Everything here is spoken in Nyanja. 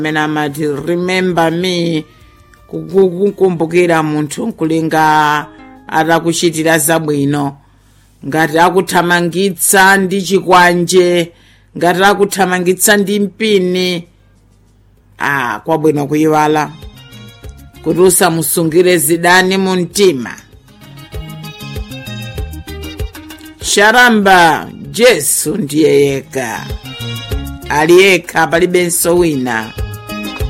amene amati remember me kukumbukira munthu nkulinga atakuchitira zabwino ngati akuthamangitsa ndi chikwanje ngati akuthamangitsa ndi mpini ah kwabwino kuyiwala kuti usamusungire zidani mu mtima sharamba jesu ndiye yekha ali yekha palibenso wina